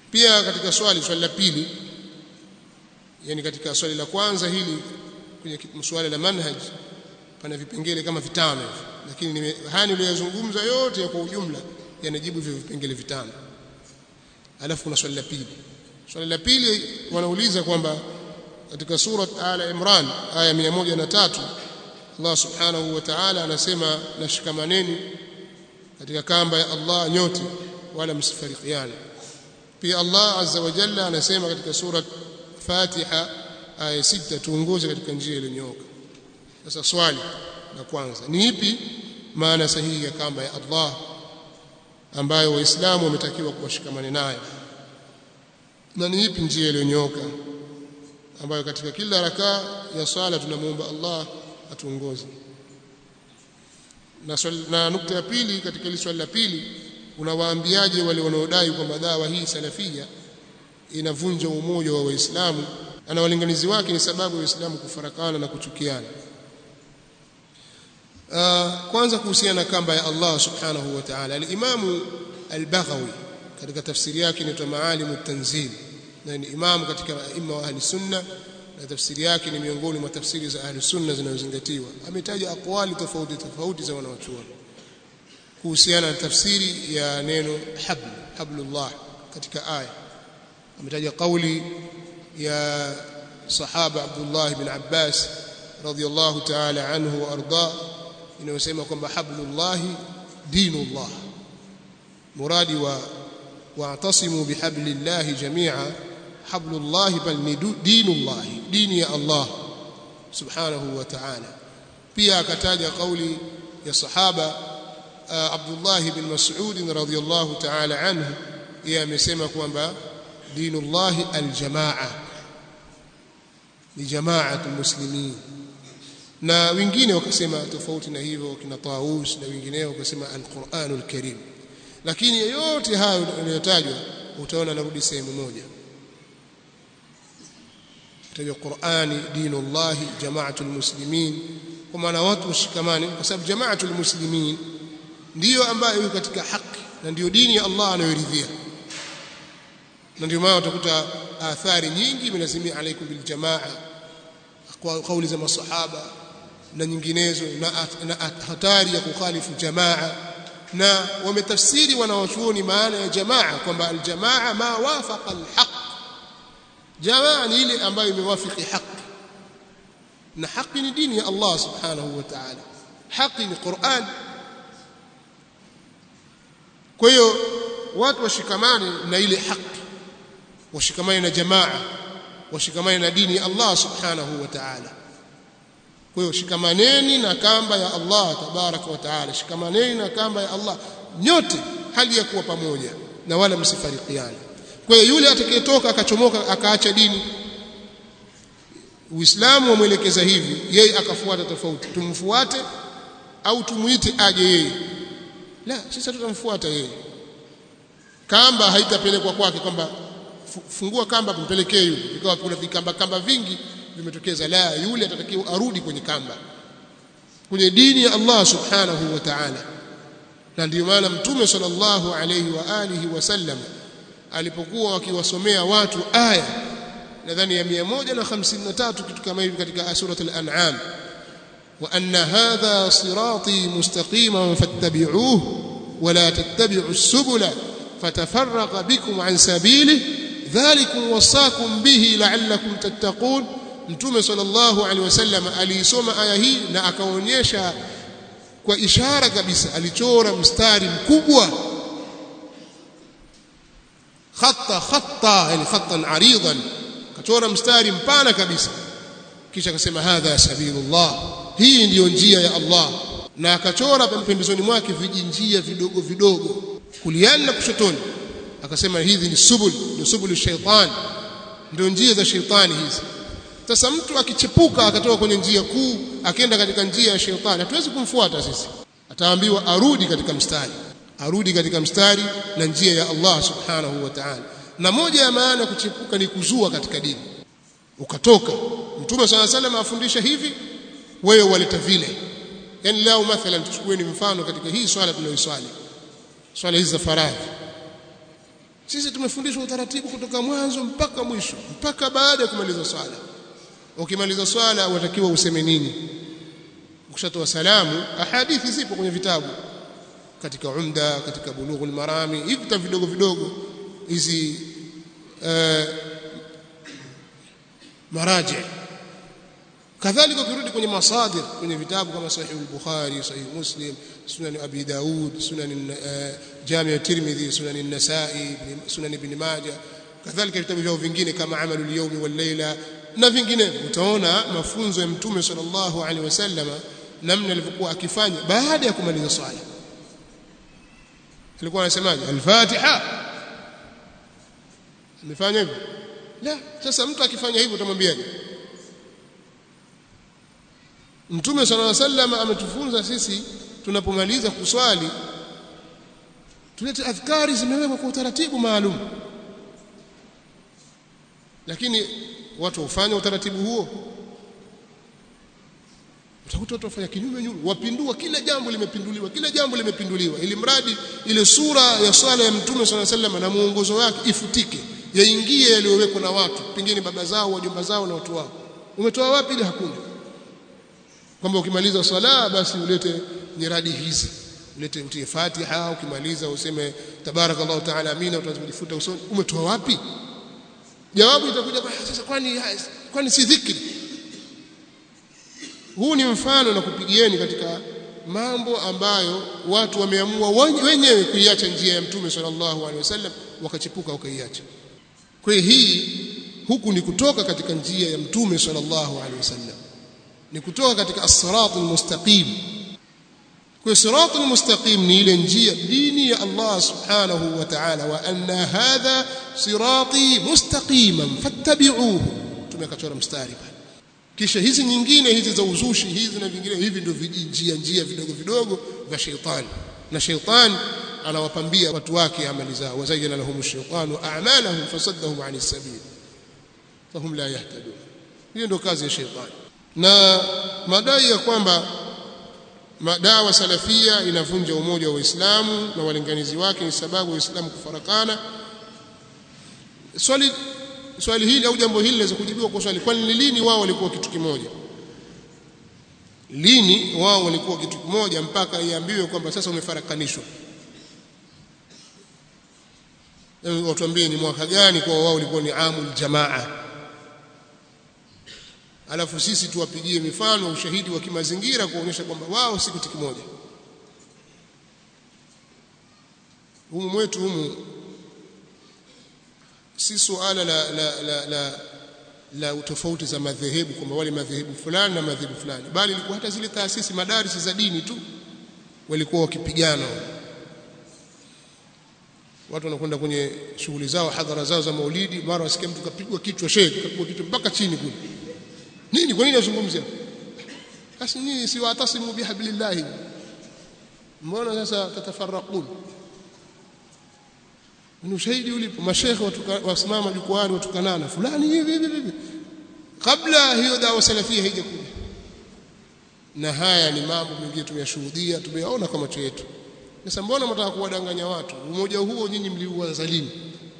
pia katika swali swali la pili yani katika swali la kwanza hili kwenye swali la manhaj pana vipengele kama vitano hivi lakini haya niliyozungumza yote ya kwa ujumla yanajibu hivyo vipengele vitano alafu kuna swali la pili swali la pili wanauliza kwamba katika surat ala imran aya 103 Allah subhanahu wa ta'ala anasema nashikamaneni katika kamba ya Allah nyote wala msifarikiane pia Allah azza wa jalla anasema katika surat Fatiha aya 6 tuongoze katika njia iliyonyooka sasa swali la kwanza ni ipi maana sahihi ya kamba ya Allah ambayo waislamu wametakiwa kuwashikamane nayo na ni ipi njia iliyonyooka ambayo katika kila rakaa ya swala tunamuomba Allah atuongoze na, na nukta ya pili katika ile swali la pili unawaambiaje wale wanaodai kwamba dawa hii salafia inavunja umoja wa waislamu na walinganizi wake ni sababu ya waislamu kufarakana na kuchukiana uh, kwanza kuhusiana na kamba ya Allah subhanahu wa ta'ala al-Imam al-Baghawi katika tafsiri yake inaitwa Maalim at-Tanzil na ni imamu katika aima wa ahli sunna na tafsiri yake ni miongoni mwa tafsiri za ahli sunna zinazozingatiwa ametaja aqwali tofauti tofauti za wanawachuoni kuhusiana na tafsiri ya neno habl hablullah katika aya ametaja kauli ya sahaba Abdullah ibn Abbas radiyallahu ta'ala anhu wa arda inayosema kwamba hablullah dinullah muradi wa wa'tasimu bihablillahi jami'a hablullah bal ni dinullah dini ya Allah subhanahu wa ta'ala pia akataja kauli ya sahaba Abdullah ibn Mas'ud radhiyallahu ta'ala anhu yeye amesema kwamba dinullah aljamaa ni jamaatul muslimin na wengine wakasema tofauti na hivyo kina Taus na wengineo wakasema alquranul karim lakini yote hayo yanayotajwa utaona narudi sehemu moja tajwa Qur'ani dinullah jamaatul muslimin kwa maana watu washikamane kwa sababu jamaatul muslimin ndiyo ambayo iko katika haki na ndiyo dini ya Allah anayoridhia na ndio maana utakuta athari nyingi imelazimia alaikum bil jamaa kwa kauli za masahaba na nyinginezo na, na hatari ya kukhalifu jamaa na wametafsiri wanawachuoni maana ya jamaa kwamba aljamaa ma wafaqa alhaq jamaa ni ile ambayo imewafiki haki na haki ni dini ya Allah subhanahu wa ta'ala haki ni Qur'an kwa hiyo watu washikamane na ile haki washikamane na jamaa washikamane na dini ya Allah subhanahu wa ta'ala kwa hiyo shikamaneni na kamba ya Allah tabaraka wa taala shikamaneni na kamba ya Allah nyote hali ya kuwa pamoja na wala msifarikiane kwa hiyo yule atakayetoka akachomoka akaacha dini Uislamu wamwelekeza hivi yeye akafuata tofauti tumfuate au tumuite aje yeye la sisi tutamfuata yeye kamba haitapelekwa kwake kwamba fungua kamba kumpelekee yule ikawa kuna vikamba kamba vingi vimetokeza la yule atatakiwa arudi kwenye kamba kwenye dini ya Allah subhanahu wa ta'ala na ndio maana mtume sallallahu alayhi wa alihi wasallam alipokuwa wakiwasomea watu aya nadhani ya 153 kitu kama hivi katika surat al-an'am wa anna hadha sirati mustaqiman fattabi'uhu wa la tattabi'u as-subula fatafarraqa bikum an sabilihi dhalikum wasaakum bihi la'allakum tattaqun mtume sallallahu alaihi wasallam aliisoma aya hii na akaonyesha kwa ishara kabisa alichora mstari mkubwa khatta khatta yani khattan aridan kachora mstari mpana kabisa kisha akasema hadha sabilullah hii ndiyo njia ya Allah na akachora pembezoni mwake vijinjia vidogo vidogo kuliani na kushotoni akasema hizi ni subul ni subul shaitan ndio njia za shaitani hizi sasa mtu akichepuka akatoka kwenye njia kuu akaenda katika njia ya shetani hatuwezi kumfuata sisi ataambiwa arudi katika mstari arudi katika mstari na njia ya Allah subhanahu wa ta'ala na moja ya maana kuchepuka ni kuzua katika dini ukatoka mtume swalla salam afundisha hivi wewe waleta vile yani leo mathalan tuchukueni mfano katika hii swala tunayoiswali swala hizi za faradhi sisi tumefundishwa utaratibu kutoka mwanzo mpaka mwisho mpaka baada ya kumaliza swala ukimaliza swala watakiwa useme nini ukishatoa salamu ahadithi zipo kwenye vitabu katika umda katika bulughul marami hivi vitabu vidogo vidogo hizi uh, maraji kadhalika ukirudi kwenye masadir kwenye vitabu kama sahih al-bukhari sahih muslim sunan abi daud sunan jami' at-tirmidhi sunan an-nasa'i sunan ibn majah kadhalika vitabu vyao vingine kama amalu al-yawm wal-layla na vingine utaona mafunzo ya mtume sallallahu alaihi wasallama namna alivyokuwa akifanya baada ya kumaliza swala alikuwa anasemaje al-fatiha amefanya hivyo la sasa mtu akifanya hivyo utamwambiaje Mtume صلى الله عليه وسلم ametufunza sisi tunapomaliza kuswali tulete adhkari zimewekwa kwa utaratibu maalum lakini watu hufanya utaratibu huo utakuta watu wafanya kinyume nyume wapindua kila jambo limepinduliwa kila jambo limepinduliwa ili mradi ile sura ya swala ya mtume صلى الله عليه وسلم na muongozo wake ifutike yaingie yaliyowekwa na watu pengine baba zao wajomba zao na watu wao umetoa wapi ile hakuna kwamba ukimaliza swala basi ulete nyiradi hizi ulete utie Fatiha ukimaliza useme tabarakallahu taala amina utazifuta usoni umetoa wapi jawabu itakuja kwa sasa kwani kwani si dhikri huu ni mfano na kupigieni katika mambo ambayo watu wameamua wenyewe kuiacha njia ya mtume sallallahu alaihi wasallam wakachipuka wakaiacha kwa hii huku ni kutoka katika njia ya mtume sallallahu alaihi wasallam ni kutoka katika as-siratul mustaqim kwa siratul mustaqim ni ile njia dini ya Allah subhanahu wa ta'ala wa anna hadha sirati mustaqiman fattabi'uhu tumekachora mstari pale kisha hizi nyingine hizi za uzushi hizi na vingine hivi ndio vijinjia njia vidogo vidogo vya sheitani na sheitani anawapambia watu wake amali zao wazayyana lahum ash-shaytanu a'malahum fasaddahum 'anis sabil fahum la yahtadun hiyo ndio kazi ya sheitani na madai ya kwamba madawa salafia inavunja umoja wa Uislamu na walinganizi wake ni sababu Uislamu kufarakana swali swali hili au jambo hili linaweza kujibiwa kwa swali kwani lini wao walikuwa kitu kimoja lini wao walikuwa kitu kimoja mpaka iambiwe kwamba sasa umefarakanishwa watuambie ni mwaka gani kwa wao walikuwa ni amul jamaa alafu sisi tuwapigie mifano ushahidi wa kimazingira kuonyesha kwamba wao si kitu kimoja humu mwetu humu si suala la la la, la, la tofauti za madhehebu kwamba wale madhehebu fulani na madhehebu fulani bali ilikuwa hata zile taasisi madarisi za dini tu walikuwa wakipigana watu wanakwenda kwenye shughuli zao hadhara zao za maulidi mara wasikia mtu kapigwa kichwa shehe kapigwa kichwa mpaka chini kule nini kwa nini nazungumzia basi nyinyi si watasimu bihablillahi mbona sasa tatafarraqun ni ushahidi ulipo mashekhe wasimama jukwani watukanana fulani hivi hivi hivi kabla hiyo dawa salafia haijakuja na haya ni mambo mengine tumeyashuhudia tumeyaona kwa macho yetu sasa mbona mtaka kuwadanganya watu umoja huo nyinyi mliuanza lini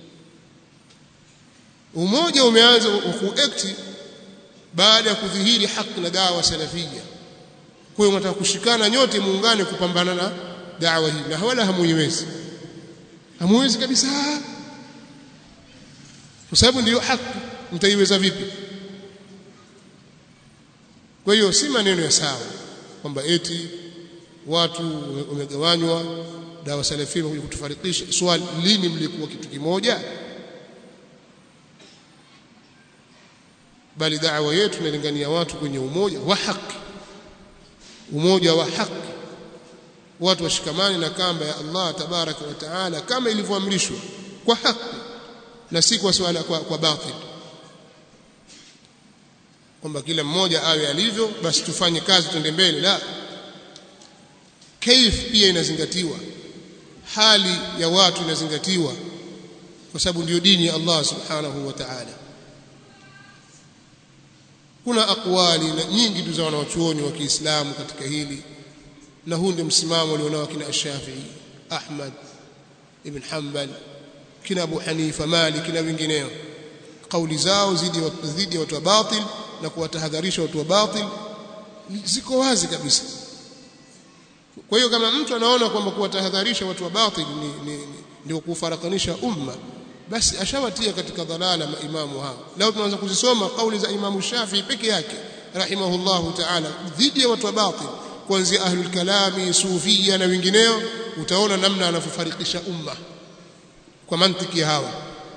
umoja umeanza kuact baada ya kudhihiri haki na dawa salafia kwa hiyo mtaka kushikana nyote muungane kupambana na dawa hii na wala hamuiwezi hamuwezi kabisa kwa sababu ndiyo haki mtaiweza vipi kwa hiyo si maneno ya sawa kwamba eti watu wamegawanywa dawa salafia kuja kutufarikisha swali lini mlikuwa kitu kimoja bali da'wa yetu inalingania watu kwenye umoja wa haki umoja wa haki watu washikamane na kamba ya Allah tabaraka wa taala kama ilivyoamrishwa kwa haki na si kwa swala kwa, kwa batil kwamba kila mmoja awe alivyo basi tufanye kazi tuende mbele la kaif pia inazingatiwa hali ya watu inazingatiwa kwa sababu ndiyo dini ya Allah subhanahu wa ta'ala kuna akwali na nyingi tu za wanawachuoni wa Kiislamu katika hili na huu ndio msimamo alionao kina Shafi'i Ahmad ibn Hanbal kina Abu Hanifa Malik na wengineo kauli zao zidi dhidi ya watu wa batil na kuwatahadharisha watu wa batil ziko wazi kabisa kwa hiyo kama mtu anaona kwamba kuwatahadharisha watu wa batil ni, ni, ni, ndio kufarakanisha umma basi ashawatia katika dhalala maimamu hao leo tunaanza kuzisoma kauli za imamu Shafi peke yake rahimahullahu ta'ala dhidi ya watu wa batil kuanzia ahlul kalami sufia na wengineo utaona namna anavyofarikisha umma kwa mantiki hawa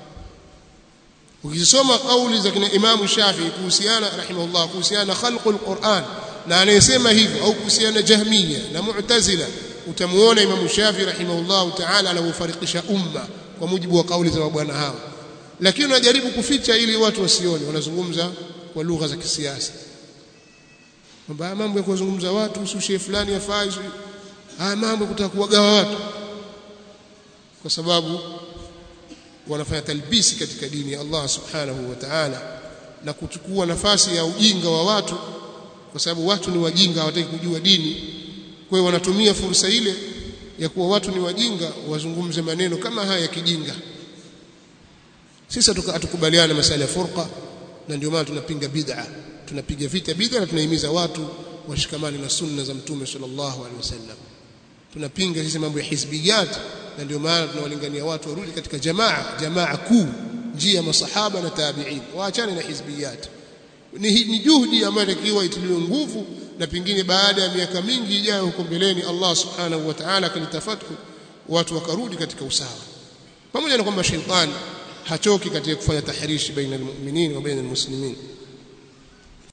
ukisoma kauli za kina imamu Shafi kuhusiana rahimahullah kuhusiana khalqul Qur'an na anayesema hivyo au kuhusiana jahmiya na mu'tazila utamuona imamu Shafi rahimahullah ta'ala anavyofarikisha umma kwa mujibu wa kauli za mabwana hao lakini wanajaribu kuficha ili watu wasione wanazungumza kwa lugha za kisiasa kwamba mambo ya kuzungumza watu usushe fulani yafai haya mambo kutaka kuwagawa watu kwa sababu wanafanya talbisi katika dini ya Allah subhanahu wa ta'ala na kuchukua nafasi ya ujinga wa watu kwa sababu watu ni wajinga hawataki kujua dini kwa hiyo wanatumia fursa ile ya kuwa watu ni wajinga wazungumze maneno kama haya ya kijinga sisi hatukubaliana masala ya furqa na ndio maana tunapinga bid'a tunapiga vita bid'a na tunahimiza watu washikamane na sunna za mtume sallallahu alaihi wasallam tunapinga sisi mambo ya hizbiyat na ndio maana tunawalingania watu warudi katika jamaa jamaa kuu njia ya masahaba na tabi'in waachane na hizbiyat ni, ni juhudi ambayo inatakiwa itiliwe nguvu na pengine baada ya miaka mingi ijayo huko mbeleni Allah subhanahu wa ta'ala akalitafathu watu wakarudi katika usawa pamoja na kwamba shetani hachoki katika kufanya tahrishi baina almu'minin wa baina almuslimin